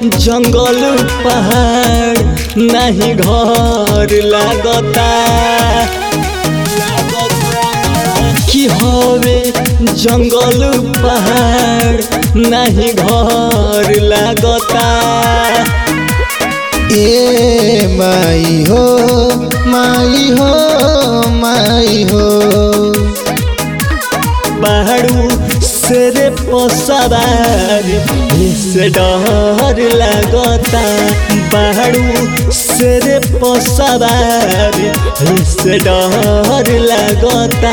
जंगल पहाड़ नहीं घर लागता की हवे जंगल पहाड़ नहीं घर लागता ए माई हो माई हो माई हो पहाड़ू से पसवार से डर लागता पहाड़ू से पसवार से डर लागता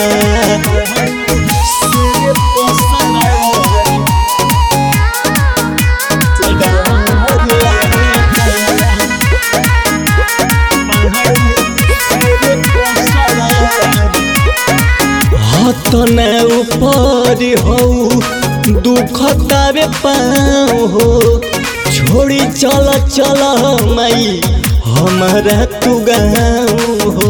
हतन ऊपर हो दुख तारे पाँव हो छोड़ी चल चल माई हमारा तू गाँव हो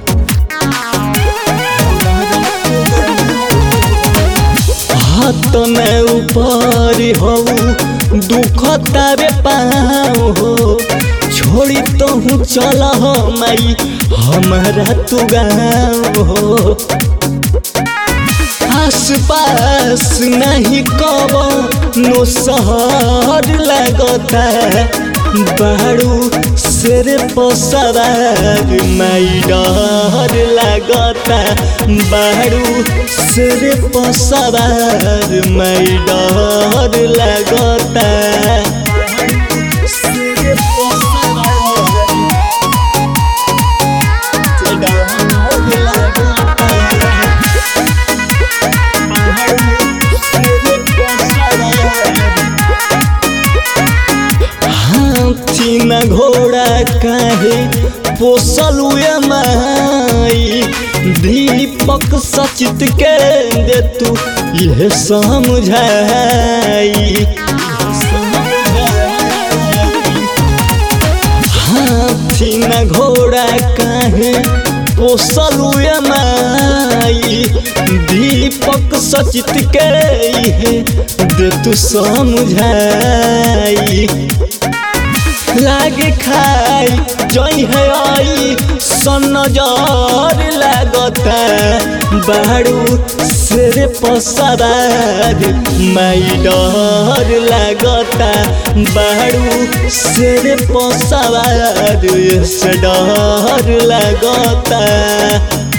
हतन ऊपर हो दुख तारे पाँव हो छोड़ी तो चल माई हमारा तू गाँव हो आस पास नहीं कब नो सहर लगता बाड़ू शेर पसरार माई डर लगता बाड़ू शेर पसरार माई डर लगता शेर पसरार डर लगता हाथी न घोड़ा काहे पोसल माई दीपक सचित के दे तू यह समझाई हाथी न घोड़ा काहे पोसल माई दीपक सचित के इहे दे तू समझाई लागे खाई जई है आई सन नजर लागता बाड़ू शेर पसरार माई डर लागता बाड़ू शेर पसरार से डर लागता